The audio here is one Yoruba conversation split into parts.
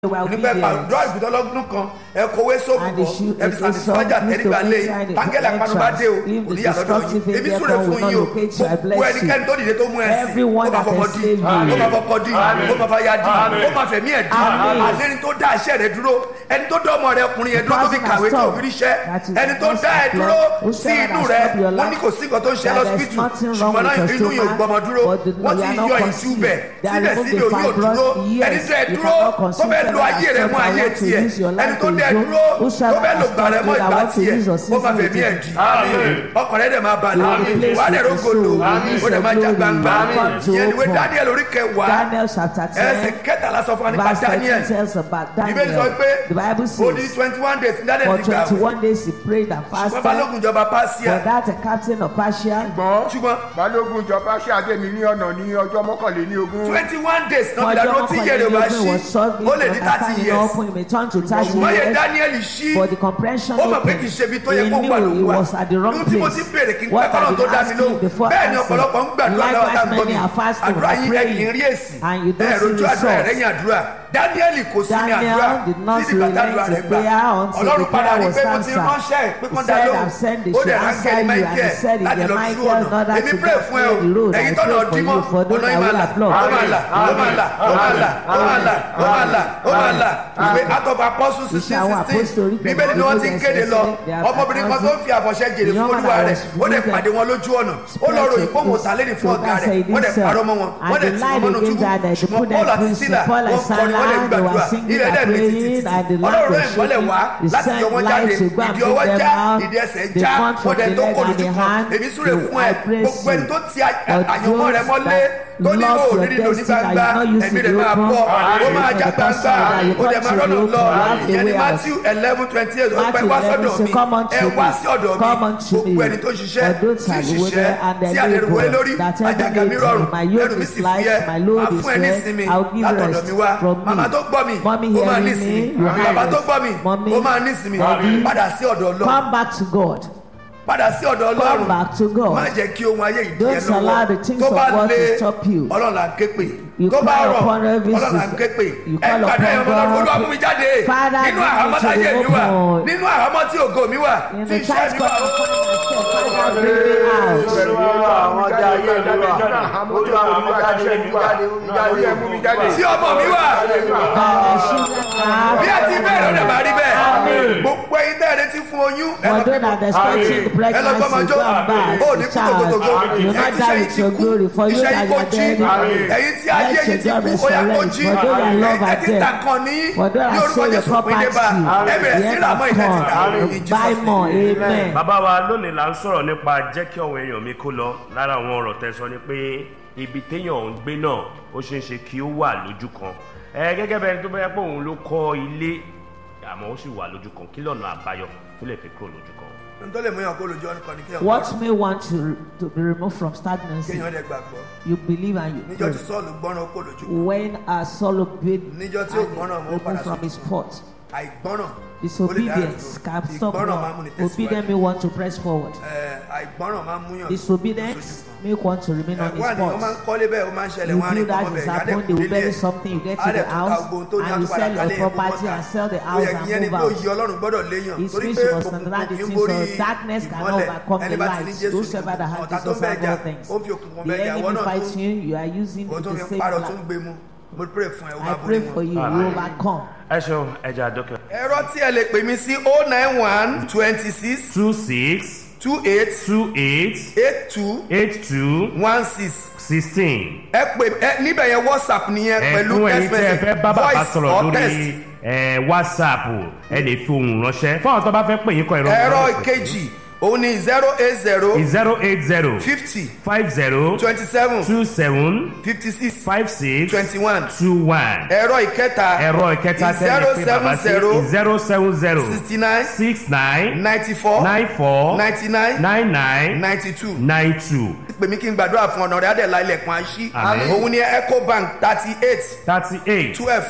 were nígbà obedient. pàdúrà ìbùdó ọlọ́gbọ́n kan ẹ kówé sóògùn And the kan shoe- ẹ fi the sàmì son sọ́jà used to tẹ́lifà lé inside the tángẹ́lì apanubá dé o entrance. If the òní yàtọ̀ destructive yìí èmi angel súre come fún will not yín o locate you, I gbogbo bless ẹnikẹ́ni tó dìde tó mú ẹ sí Everyone ó máa that fọmọ has dí saved you. ó máa fọkọ dí ó máa fàyà dí ó máa fẹ̀mí ẹ̀ dí Amen. àlẹ́ni tó dá iṣẹ́ rẹ dúró ẹni tó dá ọmọ rẹ ọkùnrin yẹn dúró tó fi person kàwé has tó stopped. fi ríṣẹ́ That is ẹni tó the dá ẹ person dúró has sí stopped. inú Whosoever rẹ has stopped your wọ́n ní life, kò sí nǹkan tó ń ṣe that there's lọ́sibítù nothing wrong ṣùgbọ́n náà with your inú yóò stomach, gbọmọ dúró but the- wọ́n you ti are not yọ ìtú conceived. bẹ̀ They are síbẹ̀ removed síbẹ̀ the omi ò dúró fibroid. Yes, ẹni tó ẹ you dúró cannot tó conceive fẹ́ lo whoever ayé has rẹ mọ́ stopped ayé that want to tiẹ̀ use your life ẹni tó to dẹ do. dúró tó Whosoever fẹ́ lo has gbà rẹ stopped mọ́ that ìgbà want to tiẹ̀ use your ó máa season fẹ̀mí with ẹ̀ you. dì ọkàn rẹ dẹ̀ máa balẹ̀ Amen. wà á dẹ̀ rógolo Amen. ó dẹ̀ máa já gbangba Amen. ìyẹn ni wé Daniel orí kẹwàá Daniel chapter ẹsẹ̀ 10, kẹtàlá sọ fún wa nípa verse 13 Daniel tells about ìbéèrè sọ Daniel. pé The Bible ó di says, twenty one days ní Daniel for ti gbà wẹ̀ 21 days he prayed and ṣùgbọ́n fasted. balógun ìjọba For Persia that, a captain of Persia, ṣùgbọ́n ṣùgbọ́n balógun ìjọba ṣáàdé mi ní ọ̀nà ní ọjọ́ mọ́kànléní ogún twenty one days náà for fi dàdúró John tí iye rẹ̀ bá ṣí was solving ó lè ní thirty understanding years open, he may turn to 30 ṣùgbọ́n yẹ years. Daniel ṣí For the comprehension ó mọ̀ pé open, kì í ṣe ibi tó yẹ he kó wà ló knew he wà was at the wrong ohun tí mo ti place. béèrè kí n pẹ́ What kọ́lọ́ I've tó been dá mi asking lóhùn before bẹ́ẹ̀ ni answer. ọ̀pọ̀lọpọ̀ ń gbàdúrà lọ́wọ́ tá Likewise, ń gbọ́ mi many are fasting, àdúrà are yín ẹ praying, kì í rí èsì and you don't ẹ see rojú àdúrà ẹ results. rẹ́yìn àdúrà Daniel kò sí ní Daniel àdúrà did not títí bàtà àdúrà relent rẹ̀ to gbà prayer until ọlọ́run the padà prayer rí was pé mo ti answered. ránṣẹ́ pé He kán dá said, lóhùn I've sent the ó dẹ̀ should ránkẹ́ answer ní you, and he Michael said, if láti the lọ tú Michael ọ̀nà not that èmi to pray go fún ẹ o clear the road, èyí I tọ́nà pray for dímọ́ you, for those ọ̀nà that ìmọ̀ will àlà applaud. ó máa là ó máa là ó máa là ó máa là ó máa là ó máa là ìwé atọ́ba apọ́sù sixteen Iṣẹ́ àwọn sixteen apostoli pẹ̀lú bíbélì ni wọ́n ti ń evidence kéde lọ they are ọmọbìnrin kan tó ń fi àfọ̀ṣẹ jèrè The fún young olúwa man rẹ̀ was ó dẹ̀ wicked. pàdé wọn lójú ọ̀nà ó lọ ròyìn pé òun ò tà lẹ́nìí fún ọ̀gá rẹ̀ wọ́n dẹ̀ parọ́ mọ́ wọn wọ́n dẹ̀ tì wọ́n mọ́nú túbú ṣùgbọ́n Paul àti Sílà wọ́n kọrin wọ́n dẹ̀ gbàdúrà ilẹ̀ dẹ̀ mi títí títí ọlọ́run rẹ̀ ìmọ́lẹ̀ wá láti yọ wọ́n jáde ìdí ọwọ́ já ìdí ẹsẹ̀ já wọ́n dẹ̀ tó kọ lójú kan èmi súre fún ẹ gbogbo ẹni tó ti àyànmọ́ rẹ mọ́lé tó ní kò ní nílò ní gbangba ẹ̀mí rẹ̀ máa bọ̀ ó máa já gbangba ó dẹ̀ máa rọ́nà lọ ìyẹn ní Matthew eleven twenty eight ó pẹ́ wá sọ́dọ̀ mi ẹ wá sí ọ̀dọ̀ mi gbogbo ẹni tó ṣiṣẹ́ tí ṣiṣẹ́ tí àdẹ̀rùwẹ́ lórí àjàgà mi rọrùn ẹrù mi sì fúyẹ́ máa fún ẹ ní ìsinmi látọ̀dọ̀ mi wá màmá tó gbọ́ mi ó máa ní ìsinmi bàbá tó gbọ́ mi ó máa ní ìsinmi padà sí ọ̀dọ̀ Ọlọ́run Come back to God. padà sí ọ̀dọ̀ Come Ọlọ́run back to God. má jẹ́ kí ohun ayé ìdí ẹ Don't allow the lọ́wọ́ things tó of bá God lé to stop you. Ọlọ́run là ń ké pè You tó bá call rọ̀ upon every Ọlọ́run là ń ké pè You ẹ call pàdé upon ẹ̀yọ́ Ọlọ́run God. Olúwa mú mi jáde Father, nínú lead me àhámọ́ to táyé the mi wà open. nínú àhámọ́ tí ògo mi wà In tí the iṣẹ́ times mi God wà. has put myself, Father, bring me out. olúwa àwọn ọjà ayé mi wà olúwa àwọn ọjà ayé mi jáde orí ẹ̀ mú mi jáde. tí ọmọ mi wà And my children are bí ẹ ti bẹ̀rẹ̀ ó dẹ̀ máa rí bẹ́ẹ̀ Amen. gbogbo ẹ̀yin tẹ́ ẹ retí fún oyún ẹ For lọ those that are expecting the ẹ lọ gbọ́mọ pregnancy, jó go and back. ó ní kú tòkòtòkò You will not die with your glory. For you iṣẹ́ that yìí kò are jí dead, ẹ̀yin tí ayé let yìí your ti job kú ó yà kó resurrect. jí For those that love ẹ are ti ta dead. kan ní For those ní that orúkọ sold your Jésù pín dé bá property, ẹ bẹ̀rẹ̀ sí the ra mọ́ end ìtẹ́ ti have ta come. in Buy Jesus' more. name. Amen. bàbá wa lónìí là ń sọ̀rọ̀ nípa jẹ́ kí ọ̀wọ́ èèyàn mi kó lọ lára àwọn ọ̀rọ̀ tẹ́ sọ ni pé ibi téèyàn ń gbé náà ó ṣeé ṣe kí ó wà lójú kan ẹ gẹ́gẹ́ bẹ́ẹ̀ tó bẹ́ẹ̀ pé òun ló kọ́ ilé àmọ́ ó sì wà lójú kan kí lọ́nà àbáyọ tó lè fi kúrò lójú kan. n tó lè mú yàn kó lójú ọ̀nà kan ní kéèyàn What gbàgbọ́. may want to, to be removed from stagnancy, kéèyàn dẹ̀ gbàgbọ́ you believe and you níjọ́ tí pray. Sọ́ọ̀lù gbọ́ràn ó kó lójú kan When a soul obeyed níjọ́ tí ò gbọ́ràn mọ́ ó padà removed from sójú his kan pot, àìgbọ́ràn ó lè dá disobedience ìdúró. can stop ìgbọ́ràn máa ń mú one. ni tẹ̀síwájú Obedience may want to press forward. Ẹ, àìgbọ́ràn máa ń múyàn Disobedience make one to remain on his wà ní wọ́n máa ń spot. kọ́lé bẹ́ẹ̀ ó máa ń ṣẹlẹ̀ You wọ́n á ní do that kọ́mọ is bẹ́ẹ̀ happen, they will bury something, you get to the house, and you sell your property and sell the ó house yẹ kí yẹn and ni move pé out. òye ọlọ́run gbọ́dọ̀ léyàn It torí means pé you must òkùnkùn understand the kì í things borí of darkness cannot ìmọ́lẹ̀ overcome ẹni the bá ti ní light. Jésù Whosoever that has ọ̀tá tó Jesus bẹ́ẹ̀ have jà all things. ó fi òkùnkùn The bẹ́ẹ̀ jà ìwọ enemy náà fighting you, you are using ó it tún to fi save parọ́ tún life. gbé mu mo pray fún ẹ ó I máa pray borí for wọn. you, you overcome. ẹ ṣeun ẹja dókè. ẹ̀rọ tí ẹ lè pè mí sí oh nine one twenty six two six two eight two eight eight two eight two one six sixteen. ẹ pè ẹ níbẹ̀ yẹn whatsapp nìyẹn pẹ̀lú ẹ̀fún ẹ̀yin text tẹ́ ẹ message fẹ́ bá bàbá voice sọ̀rọ̀ or text. lórí ẹ̀, whatsapp ẹ lè fi ohùn ránṣẹ́ fún àwọn tó bá fẹ́ pè yín kọ ìrọ̀ ẹ̀rọ ìkejì òun ni zero eight zero zero eight zero fifty five zero twenty seven two seven fifty six five six twenty one two one ẹ̀rọ ìkẹta ẹ̀rọ ìkẹta tẹ́lẹ̀ pé bàbá sí zero seven zero sixty nine six nine ninety four nine four ninety nine nine nine ninety two nine two pè mí kí n gbàdúrà fún ọ̀nà rẹ̀ adẹ̀lá ilẹ̀kùn àṣí Àmín. òun ni ecobank thirty eight thirty eight twelve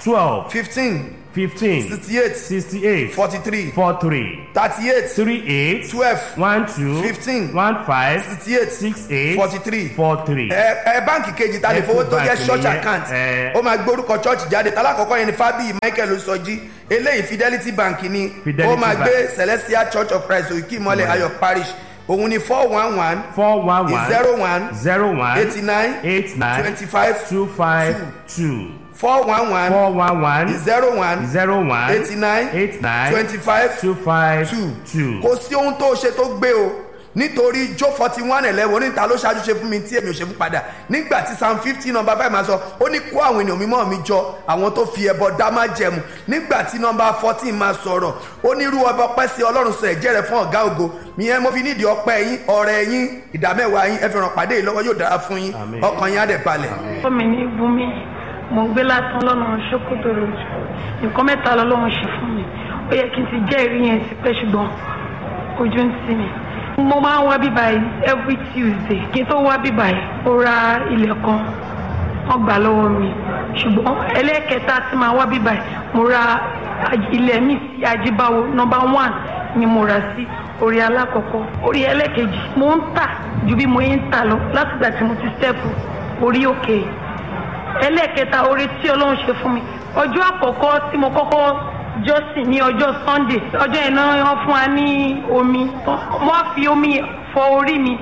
twelve fifteen fifteen sixty eight sixty eight forty three four three thirty eight three eight twelve one two Fifteen. one five sixty eight six eight forty three four three. ẹ ẹ báǹkì kejì ta lè fowó tó jẹ Ecobank church nìyẹn, account ẹ. ó máa gbórúkọ church jáde tálákọ̀ọ́kọ́ yẹn ni fábíyì michael osọjí eléyìí fidelity bank ni Fidelity ó máa Bank. gbé celestial church of christ òkè ìmọ̀lẹ̀ ayọ̀ parish òun ni four one one four one one zero one zero one eighty nine eight nine twenty five two five two four one one four one one zero one zero one eighty nine eight nine twenty five two five two two. kò sí ohun tó ṣe tó gbé o nítorí jó forty one eleven oníta ló ṣáájú ṣe fún mi tí èmi ò ṣe fún padà nígbà tí psalm fifty number five máa sọ ó ní kó àwọn ènìyàn mímọ́ mi jọ àwọn tó fi ẹbọ dá má jẹmu nígbà tí number fourteen máa sọ̀rọ̀ ó ní irú ọba ọpẹ́ sí ọlọ́run sọ ẹ̀jẹ̀ rẹ̀ fún ọ̀gá ògo ìyẹn mo fi nídìí ọpẹ́ yín ọ̀rẹ́ yín ìdámẹ́wàá yín ẹ fi ràn pàdé yìí lọ́wọ́ yóò dára fún yín Àmín. ọkàn yín á dẹ̀ balẹ̀. fọmi ní bumi mo ń gbé látàn lọ́nà ṣókòtò road nǹkan mẹ́ta lọ́lọ́run ṣe fún mi ó yẹ kí n ti jẹ́ ìrí yẹn ti pẹ́ ṣùgbọ́n ojú ń tì mí. mo máa ń wá bíbá yìí every tuesday kí n tó wá bíbá yìí ó ra ilẹ̀ kan wọ́n gbà lọ́wọ́ mi ṣùgbọ́n ẹlẹ́ẹ̀kẹta tí máa wá bíbá yìí mo ra aj- ilẹ̀ mi sí ajíbáwo number one ni mo rà sí orí alákọ̀ọ́kọ́ orí ẹlẹ́ẹ̀kejì mo ń tà ju bí mo ń tà lọ látìgbà tí mo ti stẹ́pù orí òkè ẹlẹ́ẹ̀kẹta orí tí ọlọ́run ṣe fún mi ọjọ́ àkọ́kọ́ tí mo kọ́kọ́ jọ́sìn ní ọjọ́ sunday ọjọ́ yẹn náà wọ́n fún wa ní omi wọ́n á fi omi fọ orí mi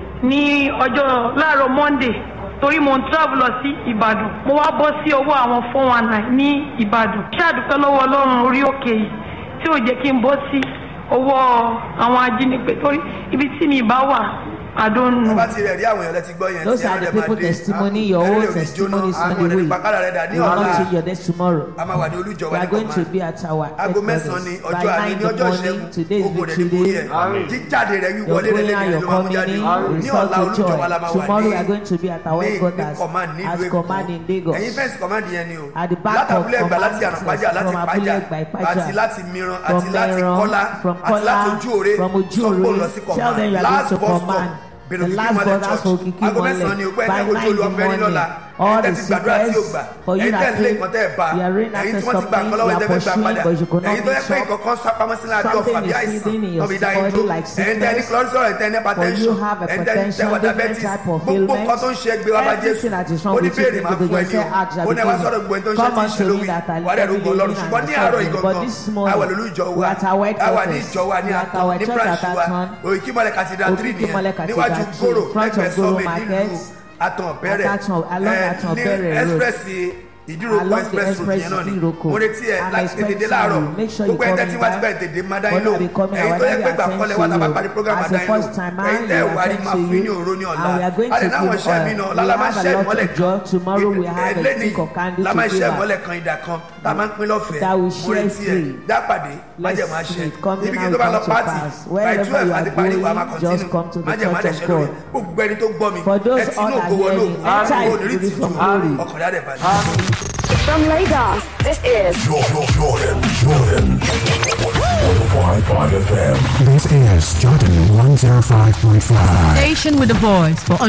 ní ọjọ́ láàárọ̀ monday torí mo ń travel lọ sí ìbàdàn mo wá bọ́ sí ọwọ́ àwọn four one nine ní ìbàdàn ṣáàdùpẹ́ lọ́wọ́ ọlọ́run orí òkè yìí tí ò jẹ́ kí n bọ́ sí ọwọ́ àwọn ajínigbé torí ibi tí mi bá wà àdónù. tó bá ti rẹ̀ rí àwọn èèyàn lẹ́tí gbọ́ yẹn Those tí are ẹran the rẹ̀ máa people dé. testimony, your Ẹran own rẹ̀ ò ní testimony is jóná, on àwọn the way. ènìyàn pàkàrà rẹ̀ dà ní You are ọ̀la going to your next tomorrow. a máa wà ní olújọ We wa are ní going to kọ̀ọ̀mà be at our aago mẹ́sàn-án ni ọjọ́ àní ní ọjọ́ ìṣẹ́gun today is ogun rẹ̀ ní victory borí day. ẹ̀ jíjáde rẹ̀ Your wíwọlé rẹ̀ going lẹ́yìn and rẹ̀ your ló máa mú coming jáde in ní result ọ̀la to olújọ wa la joy. máa wà Tomorrow we are ní going to be at our ní ní headquarters command nílùú as èkó command in Lagos. ẹ̀yin fẹ́ǹsì command yẹn ni o At the back látàbúlé of ẹgbà láti command ànàpájà láti from Abúlé pájà Ẹ̀gbá, Ìpájà, àti láti mìíràn from àti láti Mẹ́ran, kọ́lá from àti láti Kọ́lá, ojú òre from Ojú sọ́kò Òre. lọ sí Tell them you command are last going to bus stop command. bẹ̀rẹ̀ The òkìkí last mọ́lẹ̀ bus church for Òkìkí aago Mọ́lẹ̀. mẹ́sàn-án ni o pé By ẹni ojú nine in the olúwa bẹ́ẹ̀ ní lọ́la morning. All ẹ̀yin tẹ́ the ti gbàdúrà tí o sickness gbà for you ẹ̀yin tẹ́ that ń lé came, nǹkan tẹ́ ẹ̀ bá you are running ẹ̀yin tí after wọ́n ti gbà something, nǹkan lọ́wọ́ you are tẹ́ fẹ́ gbà pursuing, padà but you could not ẹ̀yin tó yẹ pé reach up. nǹkan kan sápamọ́ sínú àbí ọ̀fà Something bí is àìsàn hidden in your wọ́n fi dá yín body dúró like ẹ̀yin tẹ́ ní sickness. cholesterol ẹ̀yin tẹ́ ní For you hypertension have ẹ̀yin tẹ́ ní hypertension, tẹ́wọ̀ different diabetes type of gbogbo nǹkan tó ń ṣe gbé wa bá jésù Everything that is wrong ó ní with you, béèrè máa people fún ẹ just ní say, "Ask, o ó ní ẹ wá shall be sọ̀rọ̀ gbogbo ẹni tó ń ṣe Come tí ń unto ṣe me lówì that are wà á dẹ̀ rògbò heavy ọlọ́run laden ṣùgbọ́n and ní àárọ̀ burdened." yìí But gangan this morning, àwà lólùjọ we wa are at our àwà ní headquarters. ìjọ wa ní We are at àtọ̀ our ní church branch at wa Aton. òyìnkímọ̀lẹ̀ cathedral three Òkìkímọ́lẹ̀ nìyẹn Cathedral níwájú three, gòrò front of lẹ́gbẹ̀ẹ́ Goro sọ́ọ̀mẹ̀ Market. nílùú àtàn bẹ̀rẹ̀ Àtàtàn- along ẹ̀, Àtàn ní Bẹ̀rẹ̀ road. express ìdíròkọ Along the express road express yẹn náà ni Ìdíròkọ. mo retí ẹ I'm láti expecting tètè láàárọ̀ you. Make sure you gbogbo ẹ̀ call tẹ́tí me wá ti back. bẹ̀rẹ̀ tètè má dá When yín lò I be coming, I ẹ̀yin tó will yẹ pé attend gbà to kọ́lẹ̀ wá tàbá you. parí program As má a dá yín first lò timer, ẹ̀yin tẹ́ you ẹ̀ wá rí attend máa to fún yín ní you. òró ní ọ̀la And we are going to àdé náà wọ́n give ṣẹ́ mi oil. náà We lálá máa have a ṣẹ́ lot ìmọ́lẹ̀ of joy. Tomorrow we have a lẹ́ni stick of candy la to máa give ṣẹ́ out. ìmọ́lẹ̀ kan ìdá kan tá a máa ń pín lọ́fẹ̀ẹ́ That we mo share retí ẹ̀ free. jápàdé májẹ̀ máa Let's ṣe see it coming ibi kí and tó bá lọ come to pàtì pass. by Wherever twelve you are àti parí wa máa going, just come to continue the májẹ̀ máa church dẹ̀ ṣe of lórí God. gbogbo ẹni tó gbọ́ mi For those ẹ ti all inú that ògo wọnú hearing, ògo enter ògo into ní the tìjú from glory. ọkàn rẹ̀ balẹ̀. From Lagos, this is Jordan, Jordan, Jordan. 105.5 FM. This is Jordan 105.5. Station with a voice for